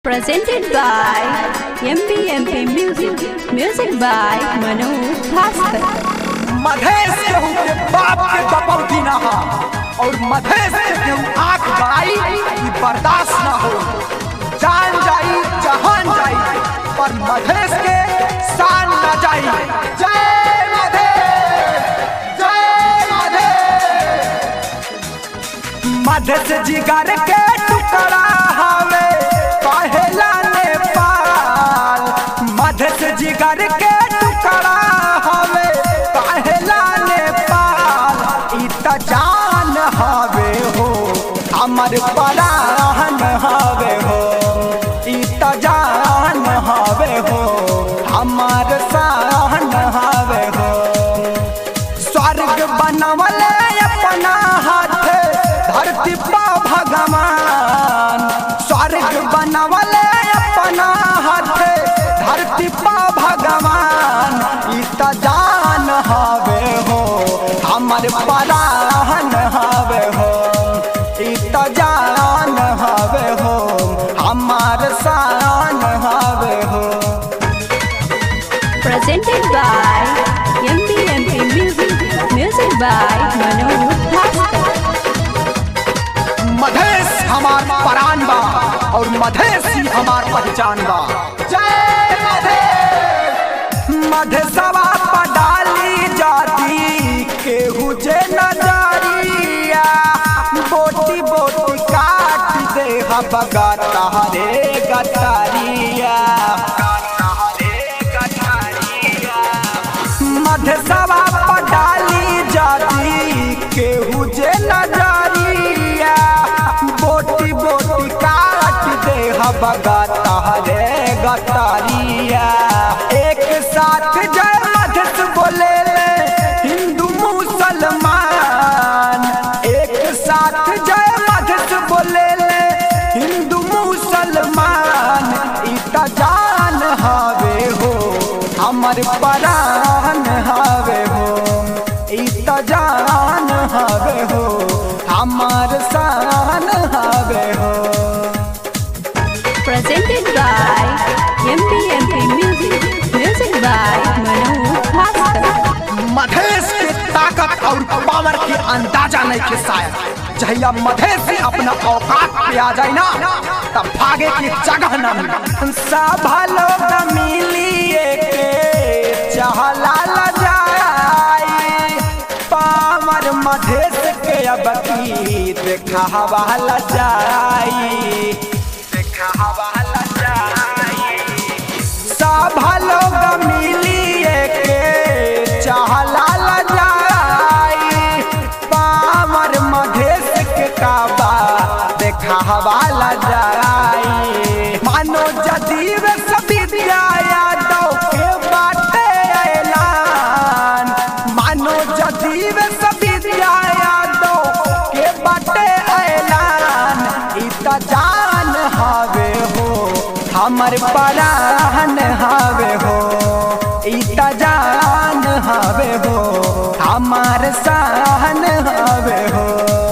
Presented by MPMP Music. Music by Manu Bhaskar. Madhesh केहू के बाप के बपौती ना हा और मधेश के केहू आंख गड़ाई ई बर्दाश्त ना हो जान जाई जहान जाई पर मधेश के शान न जाई जय मधेश जय मधेश मधेश जिगर के टुकड़ा हवे पहला नेपाल मधेश जिगर के टुकड़ा हवे पहला नेपाल ई त जान हवे हो हमर पराहन हवे हो ई त जान हवे हो हमर सहन हवे हो स्वर्ग बनवले अपना हाथ धरती पा भगवान स्वर्ग बनवले अपना हाथ धरती पा भगवान ई त जान हवे हो हमर पराहन हवे हो ई त जान हवे हो हमर शान हवे हो Presented by MPMP Music. Music by Manu Bhaskar. Madhesh हमार परान बा और मधेश ही हमार पहचान बा जय मधेश मधेशवा पडाली जाती केहू जे नजरिया बोटी बोटी काट दे हबगा तहरे गतारिया मधेशवा पडाली जाती केहू जे नजरिया बोटी बोटी काट दे हबगा तहरे गतारिया एक साथ जय मधेश बोले ले हिंदू मुसलमान एक साथ जय मधेश बोले ले हिंदू मुसलमान ई त जान हवे हो हमर परान हवे हो ई त जान हवे हो हमर शान हवे हो Presented by MPMP Music. Music by Manu Bhaskar. Madhesh के ताकत और पावर के अंदाजा नहीं के शायद जहिया मधेश से अपना औकात पे आ जाए ना तब भागे की जगह न मिले सब लोग मिलिए के चहला ल जाए पावर मधेश के अब की देखा हवा ल जाई देखा हवा ल जाई सब लोग मिलिए के चहला ल जाई पामर मधेश के काबा देखा हवा ल जाई मानो जदीव सभी यादव के बाटे ऐलान मानो जदीव सभी यादव के बाटे ऐलान ई त जान हवे हो हमर पराहन हवे हो ई त जान हवे हो हमर सहन हवे हो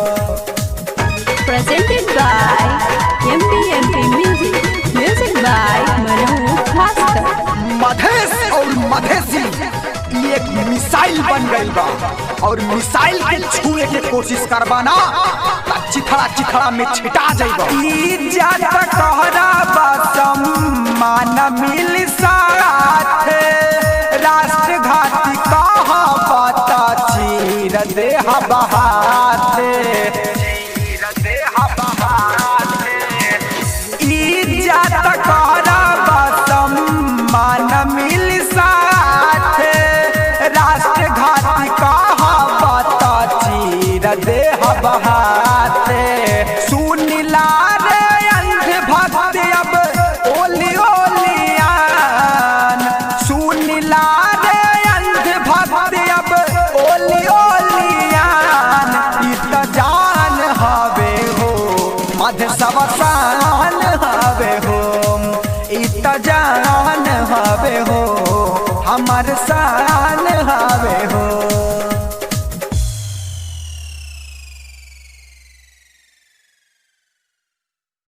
Presented by MPMP Music. Music by Manu Bhaskar. Madhesh और मधेसी ई एक मिसाइल बन गई बा और मिसाइल के छुए के कोशिश करबा ना त चिथड़ा चिथड़ा में छिटा जाइबा ई जात कहरा बसम मान मिल साथ राष्ट्र घाती कहा पता चीर दे बहाते चीर दे बहाते ई जात कहरा बसम मान मिल साथ राष्ट्र घाती कहा पता चीर दे बहाते सुनिला रे अंध भक्त अब ओली ओलियान सुनिला रे अंध भक्त अब ओली ओलियान ई त जान हवे हो मध सवसान हवे हो ई त जान हवे हो हमर शान हवे हो